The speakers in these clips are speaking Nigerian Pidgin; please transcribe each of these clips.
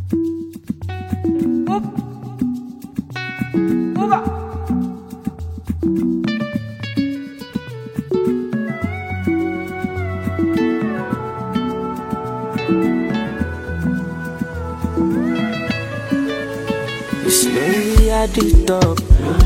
Slowly at the top.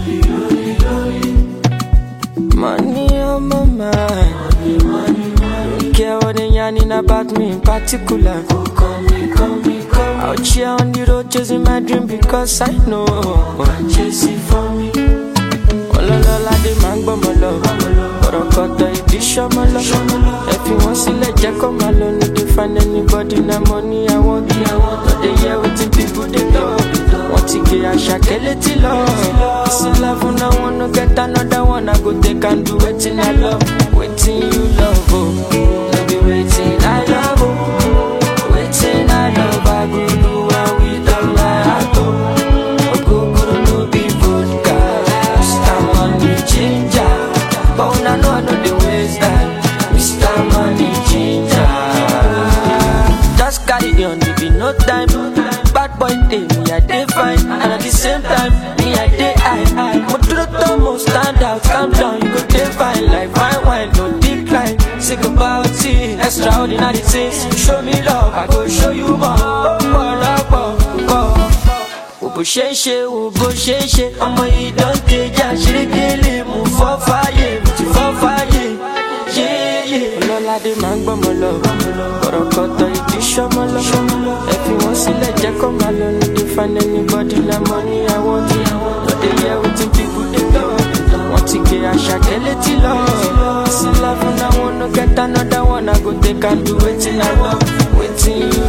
Money on my mind. Don't care what they yarning about me in particular. Out here on the road chasing my dream because I know. Chasing for me. Ọlọ́lọ́lá dé máa ń gbọ́mọ lọ. Kọ̀rọ̀kọ̀tọ̀ ìdí ṣọmọ lọ. Ẹ fi wọ́n sílẹ̀ jẹ́ kó máa lọ. No dey find anybody na money I want. No dey hear wetin people dey talk. Wọ́n ti gé àṣàkẹ́ létí lọ. Ìsìn love na one no get another one. I go take and do wetin I love. Wetin you love o. No be wetin I love o. Wetin I love I go do am with all my heart o. Ogogoro no be vodka. Mr. Money Ginger. But una know I no dey waste time. Mr. Money Ginger. Just carry on, it be no time. Bad boy day, me I dey fine, and at the same time, me I dey high. Mo dúró tó mo stand out, calm down, you go dey fine like fine wine, no decline. Sick about it, extraordinary things. Show me love, I go show you more. Ọ̀pọ̀lọpọ̀ wo bó ṣe ń ṣe wo bó ṣe ń ṣe ọmọ yìí dán kejì àṣírígélé mú fọ́ fáyé mo ti fọ́ fáyé yéyé. ọlọ́ládé máa ń gbọ́mọ lọ kọ̀rọ̀kọ̀tọ̀ ìdí ṣọmọ lọ ẹ fi wọ́n sílẹ̀ jẹ́ kó máa lọ no dey find anybody na money I want no dey hear wetin people dey talk wọ́n ti gé àṣàkẹ́ létí lọ sí love na one no get another one I go take and do wetin I love wetin you